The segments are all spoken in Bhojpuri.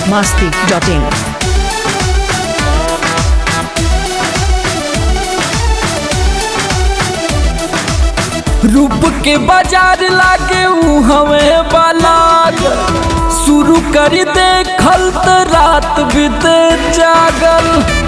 masti.in. रूप के बाजार लागे ऊ हवे बालाग शुरू कर दे खल त रात बीते जागल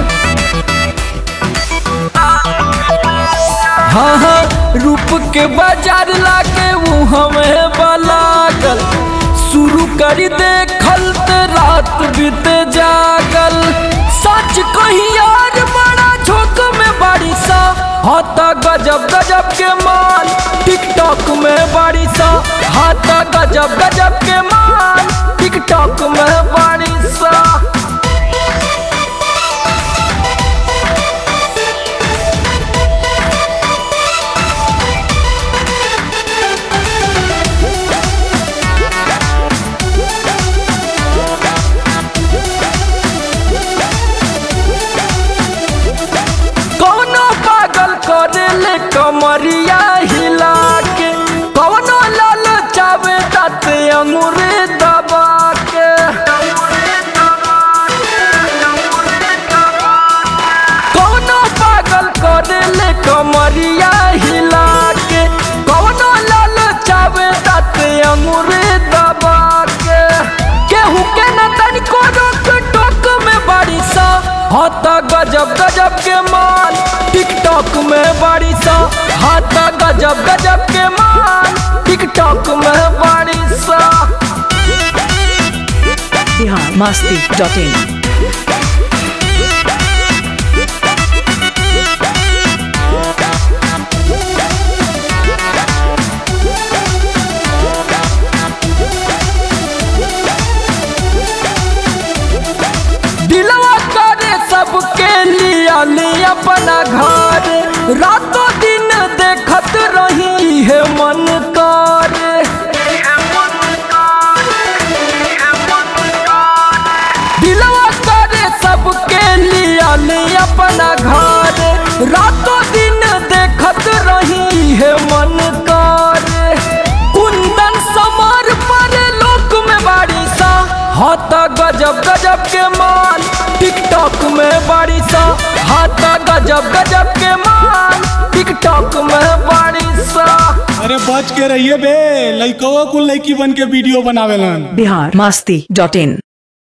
हाँ हाँ रूप के बाजार लागे ऊ हवे बालागल शुरू कर दे खल त रात बीते जागल सच कही यार बड़ा झोंक में बारिशा हाथा गजब गजब के माल टिकटॉक में बारिशा हाथा गजब गजब के माल टिकटॉक में बारिशा कौनो पागल करे ले कमरिया हिला के कौनो लाल चावे तत अंगूरे दबा के कौनो पागल करे ले कमरिया हिला के कौनो लाल चावे तत अंगूरे दबा के केहू के न तनिको रोक टोक में बारिशा हाथा गजब गजब के माल टिकटॉक में बारिशा हाथा गजब गजब के माल टिकटॉक में बारिशा Bihar masti.in. दिलवा करे सबके लिया ले अपना घर रातों दिन देखत रही है मन करे दिलवा करे सबके लिया ले अपना घर रातों दिन देखत रही है मन करे कुंदन समार पर लोक में बारिशा हाथा गजब गजब के माल टिकटॉक में बारिशा हाथा गजब गजब के माल टिकटॉक में बारिशा अरे बच के रहिए बे लइकवा कुल लइकी बन के वीडियो बनावेलन Bihar masti.in.